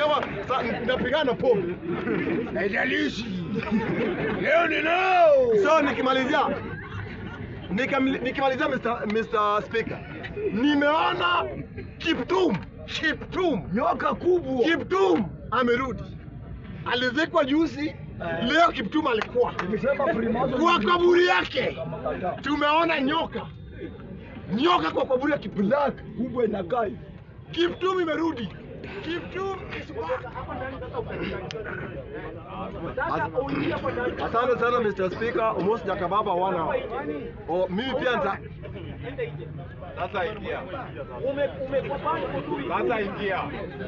kama sa- napigana na pombe. Haijalishi. Leo ni leo. So nikimalizia nikam- nikimalizia Mr. Mr. Speaker, nimeona Kiptum Kiptum Nyoka kubwa. Kiptum amerudi, alizikwa juzi, leo Kiptum alikuwa Nimesema Freemason. kwa kaburi yake, tumeona nyoka nyoka kwa kaburi ya Kiptum. Black kubwa inakaa hivi. Kiptum imerudi. Kiptum is back. As- Asante sana Mr. Speaker, almost jakababa wana. Oh, mimi pia nita Sasa ingia. Sasa ingia.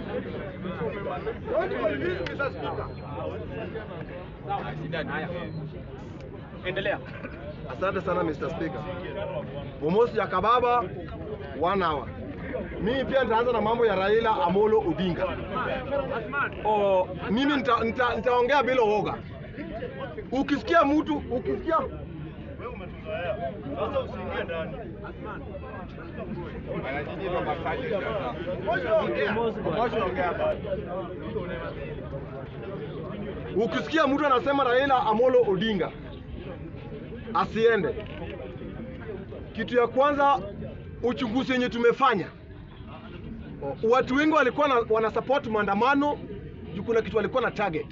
Endelea. Asante sana Mr. Speaker. Almost jakababa one hour. Mimi pia nitaanza na mambo ya Raila Amolo Odinga. Oh, mimi nita- nita- nitaongea bila uoga. Ukisikia mtu ukisikia Bana nyinyi ndo masaji sasa. Mwisho ongea basi. ukisikia mtu anasema Raila Amolo Odinga asiende, kitu ya kwanza uchunguzi yenye tumefanya, watu wengi walikuwa na, wana support maandamano juu kuna kitu walikuwa na target.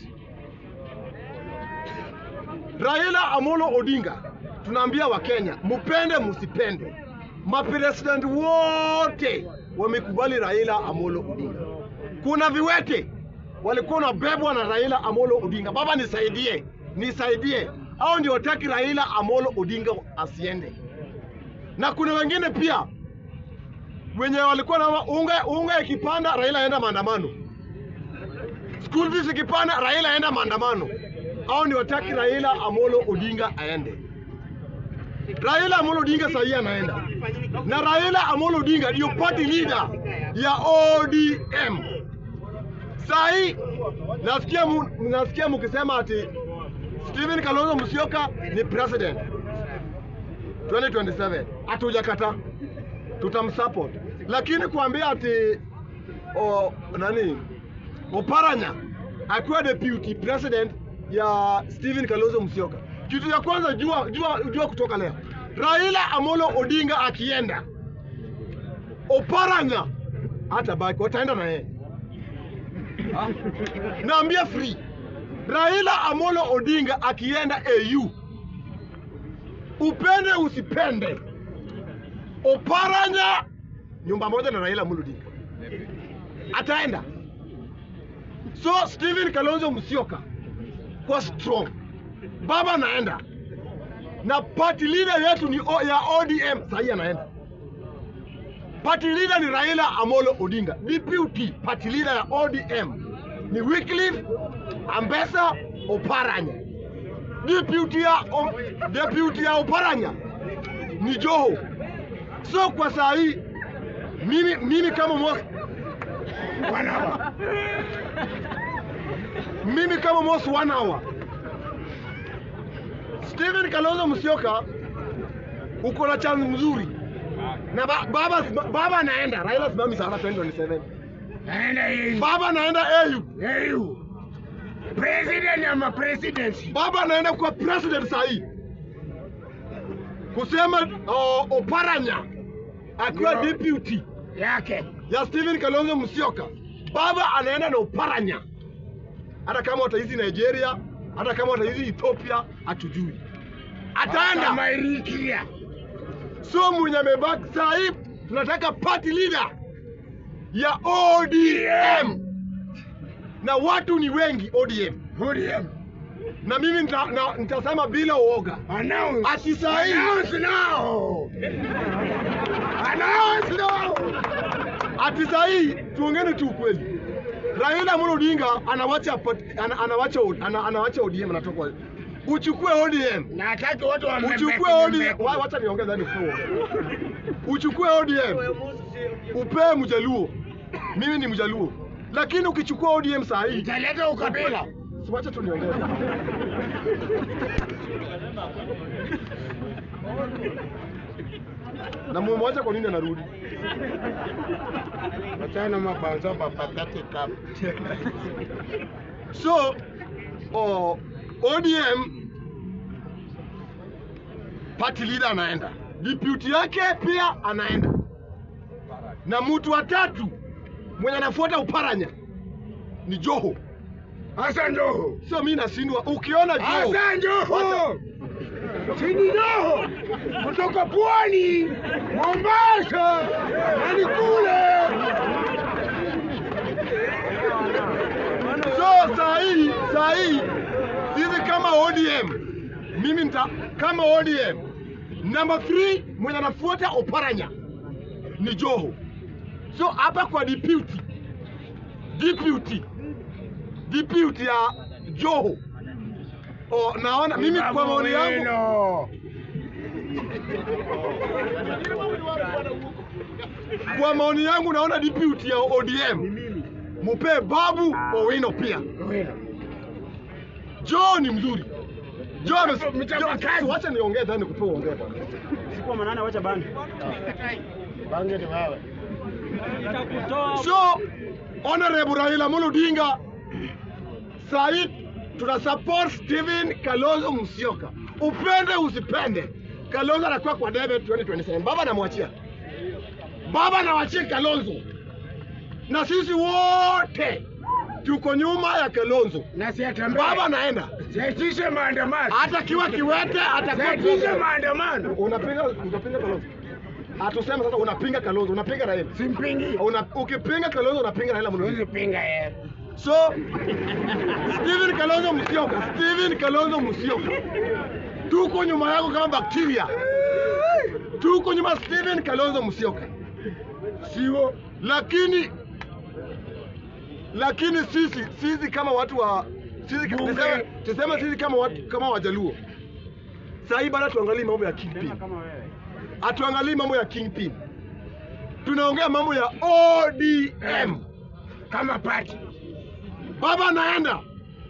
Raila Amolo Odinga, tunaambia Wakenya mupende musipende, mapresident wote wamekubali Raila Amolo Odinga. Kuna viwete walikuwa wanabebwa na Raila Amolo Odinga. Baba nisaidie, nisaidie, au ndio wataki Raila Amolo Odinga asiende. Na kuna wengine pia wenye walikuwa na unga, unga ikipanda Raila aenda maandamano, school fees ikipanda Raila aenda maandamano, au ndio wataki Raila Amolo Odinga aende. Raila Amolo Odinga sahii anaenda na Raila Amolo Odinga ndio party leader ya ODM. Sahi nasikia mu, nasikia mkisema ati Stephen Kalonzo Musyoka ni president 2027. Hatujakata, tutamsupport, lakini kuambia ati o, nani Oparanya akiwa deputy president ya Stephen Kalonzo Musyoka, kitu ya kwanza jua, jua, jua kutoka leo, Raila Amolo Odinga akienda, Oparanya hata baki wataenda na yeye naambia free Raila Amolo Odinga akienda AU, upende usipende, Oparanya nyumba moja na Raila Amolo Odinga ataenda. So Stephen Kalonzo Musyoka kwa strong, baba anaenda na party leader yetu ni o, ya ODM sahii anaenda. Party leader ni Raila Amolo Odinga. Deputy party leader ya ODM ni Wycliffe Ambesa Oparanya. Deputy ya, o, deputy ya Oparanya ni Joho. So kwa saa hii mimi, mimi kama Mos one hour. mimi kama Mos one hour. Stephen Kalonzo Musyoka uko na chance mzuri na ba, baba baba anaenda Raila simami sana 2027 Naenda hii. baba anaenda AU Hey, President ama presidency. baba anaenda kwa president sahi kusema uh, Oparanya akiwa Ndio. deputy Yake. ya Stephen Kalonzo Musyoka, baba anaenda na Oparanya, hata kama wataizi Nigeria, hata kama wataizi Ethiopia, hatujui ataenda. Kama Eritrea. So mwenye amebaki saa hii tunataka party leader ya ODM na watu ni wengi ODM, ODM. na mimi nita, na, nitasema bila uoga Announce. ati saa hii Announce now. Announce now. ati saa hii tuongeni tu ukweli. Raila Amolo Odinga anawacha pat- ana, anawacha ana, anawacha ODM anatoka uchukue ODM Nataka watu wa uchukue ODM wa- wacha niongeze hadi ufungue. uchukue ODM upee Mjaluo, mimi ni Mjaluo, lakini ukichukua ODM saa hii Italeta ukabila. Si wacha tu niongeze. na mumwacha kwa nini anarudi? Wachana mabanzo papatate kap. So oh, ODM party leader anaenda, deputy yake pia anaenda, na mtu wa tatu mwenye anafuata Uparanya ni Joho. Hassan Joho. So mimi nashindwa, ukiona Joho Hassan Joho. Sini Joho. Kutoka Pwani, Mombasa, hadi kule. So saa hii saa hii sisi kama ODM, mimi nita kama ODM number 3 mwenye anafuata Oparanya ni Joho. So hapa kwa deputy deputy deputy ya Joho oh, naona mimi kwa maoni yangu Maneno. kwa maoni yangu naona deputy ya ODM mupe Babu Owino pia. Joe ni mzuri. Joe ame- Mchapakazi. Joe- wacha niongee dhani kupe uongee bwana. Sikuwa manane, wacha bani. Bange ni wewe. So Honorable Raila Amolo Odinga sahi tuna support Stephen Kalonzo Musyoka. Upende usipende, Kalonzo anakuwa kwa debe 2027. Baba namwachia, baba nawachia Kalonzo, na sisi wote tuko nyuma ya Kalonzo. Na si atembee. Baba anaenda Siaitishe maandamano. hata kiwa kiwete, atakuwa Siaitishe maandamano. unapinga unapinga Kalonzo. Atuseme sasa, unapinga Kalonzo, unapinga Raila. Simpingi. Una, ukipinga Kalonzo unapinga Raila Amolo Odinga. Huwezi pinga yeye. So Steven Kalonzo Musyoka, Steven Kalonzo Musyoka, tuko nyuma yako kama bakteria, tuko nyuma ya Steven Kalonzo Musyoka, sio? Lakini lakini sisi sisi kama watu wa sisi Bunge. tuseme, tuseme sisi kama watu kama Wajaluo, sasa hii bado tuangalie mambo ya kingpin, Kama wewe. hatuangalii mambo ya kingpin, tunaongea mambo ya ODM. Kama pati. baba anaenda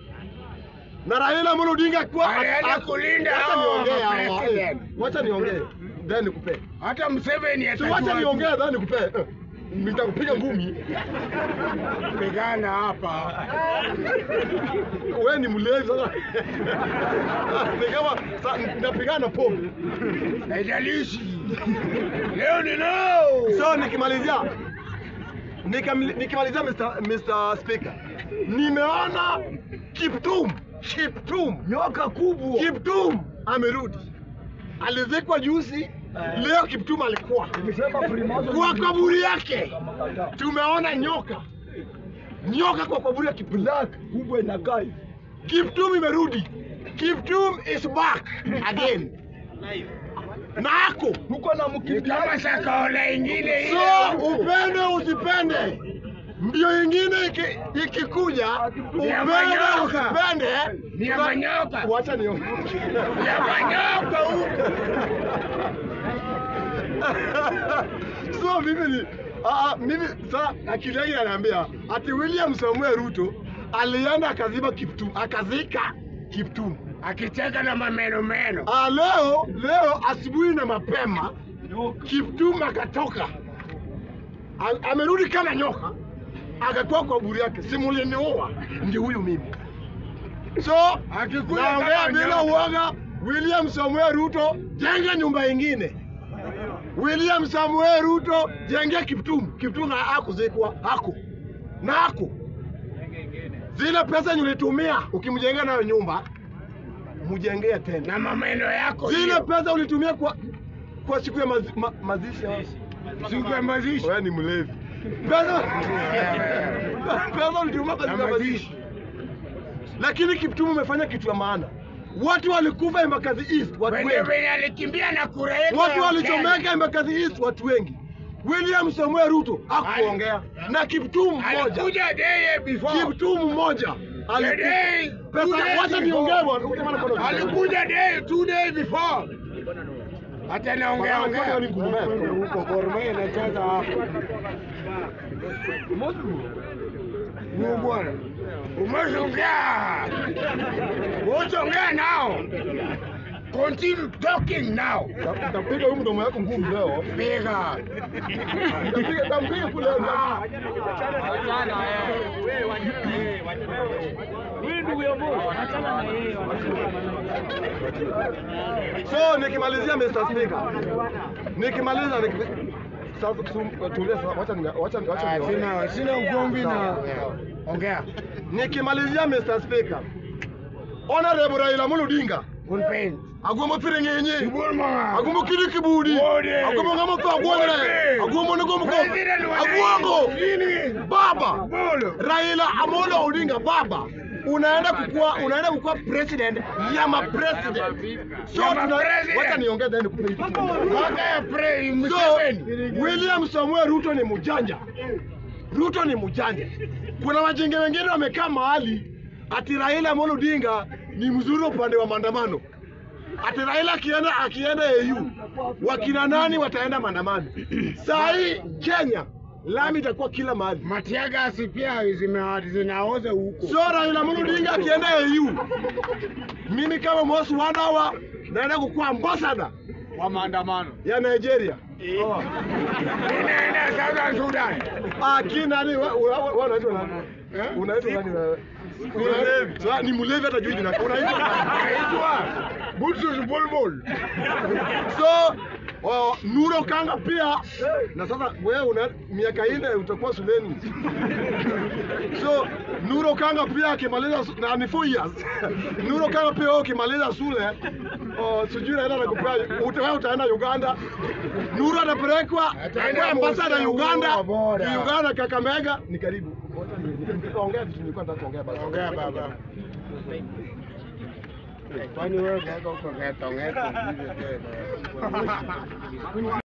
na Raila Amolo Odinga kwa Anaenda a- kulinda wacha hao niongee hawa, president. eh, wacha niongee then nikupe Hata Museveni si atajua. wacha niongee then nikupe eh, nitakupiga ngumi Pigana hapa. wewe ni mlevi sasa ni kama sa- napigana na pombe Haijalishi. Leo ni leo. so nikimalizia nikam- nikimalizia Mr. Mr. Speaker nimeona Kiptum Kiptum Nyoka kubwa. Kiptum amerudi, alizikwa juzi, leo Kiptum alikuwa kwa kaburi yake. Tumeona nyoka nyoka kwa kaburi ya Kiptum kubwa inakaa hivi. Kiptum imerudi, Kiptum is back again na ako Huko na mkimbiaji. Kama sakaola ingine ile. so, upende usipende, mbio ingine iki- ikikuja, upende manyoka. usipende, Ni ya manyoka. wacha niongee Ya manyoka huko. so mimi ni ah, ah, mimi sa akili yangu inaniambia ati William Samuel Ruto alienda akaziba Kiptum, akazika Kiptum. Akicheka na mameno meno. Ah, leo leo asubuhi na mapema Kiptum akatoka, A- amerudi kama nyoka, akakuwa kwa buri yake, simuliniua, ndio huyu mimi. So Akikuja naongea kama bila nyoka. uoga, William Samuel Ruto, jenga nyumba ingine. William Samuel Ruto, jengea Kiptum. Kiptum ha- hakuzikwa, hako na hako zile pesa yenye ulitumia ukimjengea nayo nyumba, mjengee tena Na mameno yako. zile hiyo. pesa ulitumia kwa kwa siku ya mazi, ma, mazishi ya- Siku ya mazishi. wewe ni mlevi. Pesa pesa ulitumia kwa Na siku ya mazishi, mazishi. lakini Kiptum umefanya kitu ya maana. Watu walikufa Embakasi East, watu Wenye wengi. wenye alikimbia na kura yetu. Watu ya walichomeka Kenya. Embakasi East, watu wengi. William Samuel Ruto hakuongea na Kiptum mmoja, Alikuja day before. Kiptum mmoja The aliku- day, two pesa. days Wacha before. niongee bwana, ukisema na kono- Alikuja day, two days before. Hata naongea Bwana, ongea. ni ngumu bwana. Huko Gor Mahia inacheza hapo. Huyu bwana. Umeshaongea. Umeshaongea nao. Continue talking now. Ta- Nitapiga huyu mdomo yako ngumu leo. Piga. Nitapiga nitampiga kule. Huyu ndugu ya Mungu, achana na yeye. So nikimalizia Mr. Speaker. Nikimaliza niki- sasa kusum- tulia sasa wacha ni- wacha wacha Ah, niongee. Sina sina ugomvi na Sawa. ongea. Nikimalizia Mr. Speaker. Honorable Raila Amolo Odinga. Unpain. Agombo piringenye. Kibur mama. Agombo kiri kibudi. Wode. Agombo ngamo to agwongre. Wode. Agombo ni gombo President wa Agwongo. Nini? Baba. Bolo. Raila Amolo Odinga baba. Unaenda kukua unaenda kukua president ya ma president. So Ya tuna ma-president. wacha niongee then nikupe hii kitu. Mpaka ya pray So Museveni. William Samuel Ruto ni mjanja. Ruto ni mjanja. Kuna wajinge wengine wamekaa mahali ati Raila Amolo Odinga ni mzuri upande wa maandamano. Ati Raila akienda akienda AU wakina nani wataenda maandamano? Saa hii Kenya lami itakuwa kila mahali. Matiagasi pia zime- zinaoza huko. So Raila Amolo Odinga akienda AU, mimi kama Mosi Wadawa naenda kukuwa ambassador Wa maandamano. ya Nigeria. Inaenda Southern Sudan. Ah, ki nani wa- wa- wa- unaitwa nani? Eh? Unaitwa nani wewe? Una- Sa- Ni mlevi hata juu jina. Unaitwa nani? Naitwa Butsus Bulbul. So oh, Nuro Kanga pia na sasa wewe una miaka ine utakuwa shuleni. So Nuro Kanga pia akimaliza su- na ni 4 years. Nuro Kanga pia wewe ukimaliza shule oh, sijui naenda nakupea uta, wewe utaenda Uganda. Nuro atapelekwa Ataenda kwa ambasada Busia, Uganda. huko bora. Ni Uganda Kakamega ni karibu. Ongea vitu nilikuwa nataka kuongea basi. Ongea baba. Kwani wewe kaka uko ngeta ngeta.